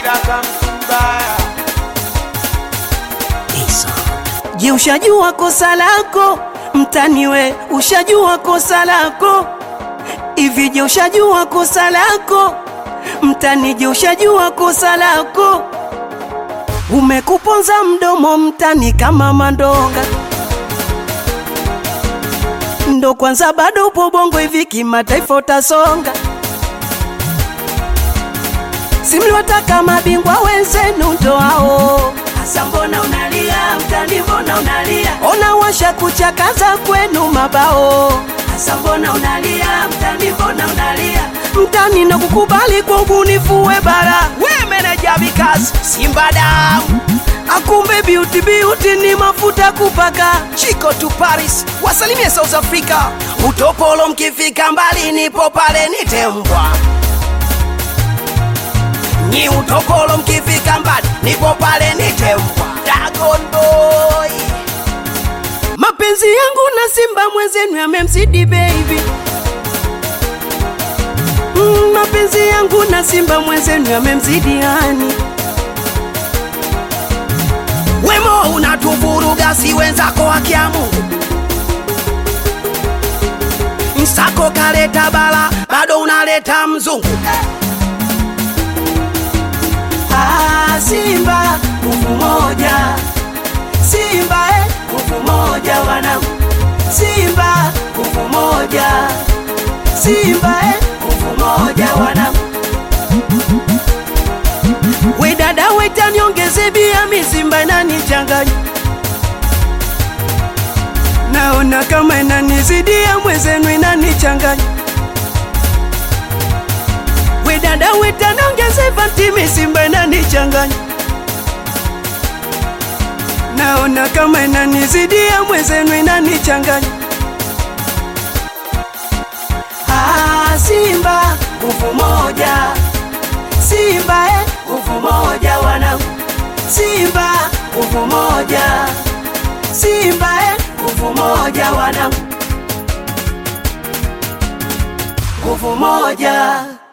Daka Msumbaya. Je, ushajua kosa lako mtani we? Ushajua kosa lako hivi? Je, ushajua kosa lako mtani? Je, ushajua kosa lako? Umekuponza mdomo mtani kama mandonga, ndo kwanza bado upo bongo, hivi kimataifa utasonga. Simliwataka mabingwa wenzenu ndo hao Asa mbona unalia mtani, mbona unalia? Ona washa kuchakaza kwenu mabao. Asa mbona unalia mtani, mbona unalia? Mtani na kukubali kwa ubunifu we bara. We meneja vikazi Simba damu. Akumbe beauty beauty ni mafuta kupaka. Chico to Paris, wasalimie South Africa. Utopolo mkifika mbali nipo pale nitembwa. Nyi utopolo mkifika mbali nipo pale nitembwa. Dragon Boy. Mapenzi yangu na Simba mwenzenu yamemzidi baby. Mm, mapenzi yangu na Simba mwenzenu yamemzidi hani. Wemo unatuvuruga si wenzako wakia Mungu. Msako kaleta bala bado unaleta mzungu. Ah, Simba nguvu moja, Simba eh, nguvu moja wanangu, Simba nguvu moja, Simba eh, nguvu moja wanangu. We dada weta niongeze bia, mi Simba inanichanganya, naona kama inanizidia, mwezenu inanichanganya we dada weta niongeze fatimi, Simba inanichanganya, naona kama inanizidia, mwezenu inanichanganya. Ah, Simba nguvu moja, Simba eh, nguvu moja wanangu, Simba nguvu moja, Simba eh, nguvu moja wanangu, nguvu moja.